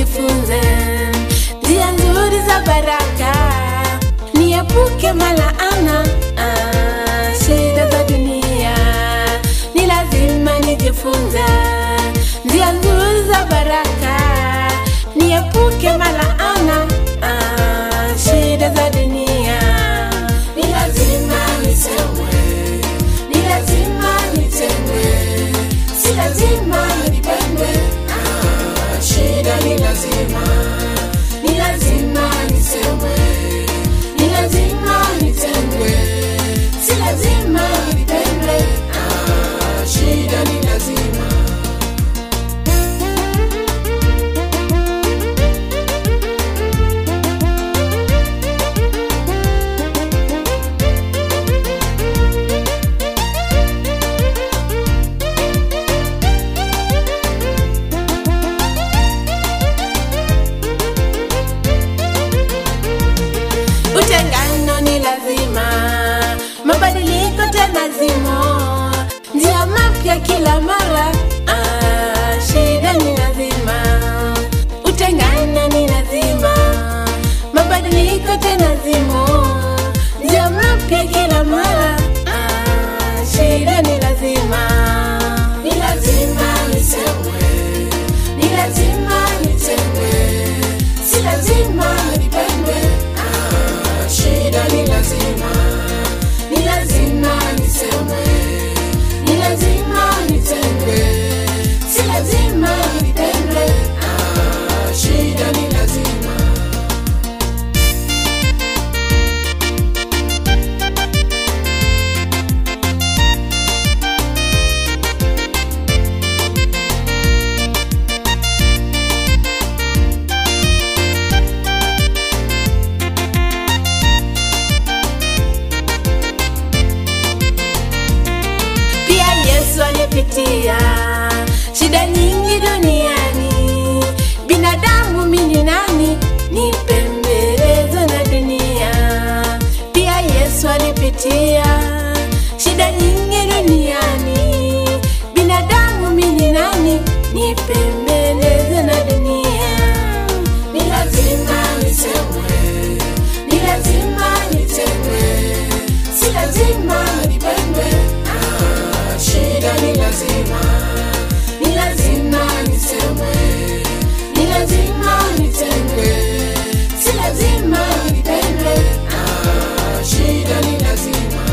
nijifunze njia nzuri za baraka, niepuke malaana ah, shida za dunia. Ni lazima nijifunze njia nzuri za baraka, niepuke malaana ah, shida za dunia. Ni lazima nisemwe, ni lazima nitengwe, si lazima nipendwe. Ah, shida ni lazima, ni lazima nisemwe, ni lazima nitengwe, si lazima nipendwe. Ah, shida ni lazima. Utengano ni lazima, mabadiliko tena zimo, njia mapya kila mara. Ah, shida ni lazima, utengano ni lazima, mabadiliko tena zimo, njia mapya kila mara. Ah, shida ni lazima, ni lazima nisemwe, ni lazima nitengwe, si lazima nipendwe. Ah, shida ni lazima, ni lazima nisemwe, ni lazima nitengwe, si lazima nipendwe. Ah, shida ni lazima. Pia Yesu alipitia shida nyingi duniani. Binadamu mimi nani nipembelezwe na dunia? Pia Yesu alipitia shida nyingi duniani. Binadamu mimi nani nipembelezwe na dunia? Ni lazima nisemwe, ni lazima nitengwe, si lazima nipendwe. Ah, shida ni lazima, ni lazima nisemwe, ni lazima nitengwe, si lazima nipendwe. Ah, shida ni lazima.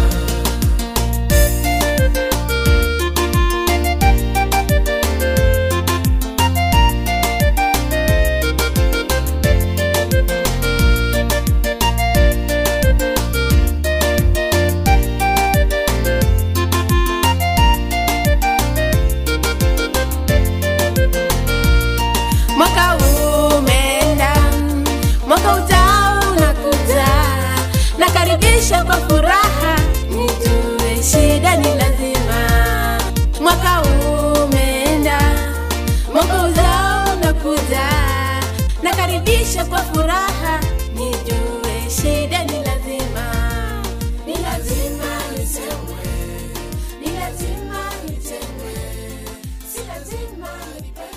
Mwaka huu umeenda, mwaka ujao unakuja, nakaribisha kwa furaha, nijue shida ni lazima. Mwaka huu umeenda, mwaka ujao unakuja, nakaribisha kwa furaha, nijue shida ni lazima. Ni lazima nisemwe, ni lazima nitengwe, si lazima nipendwe.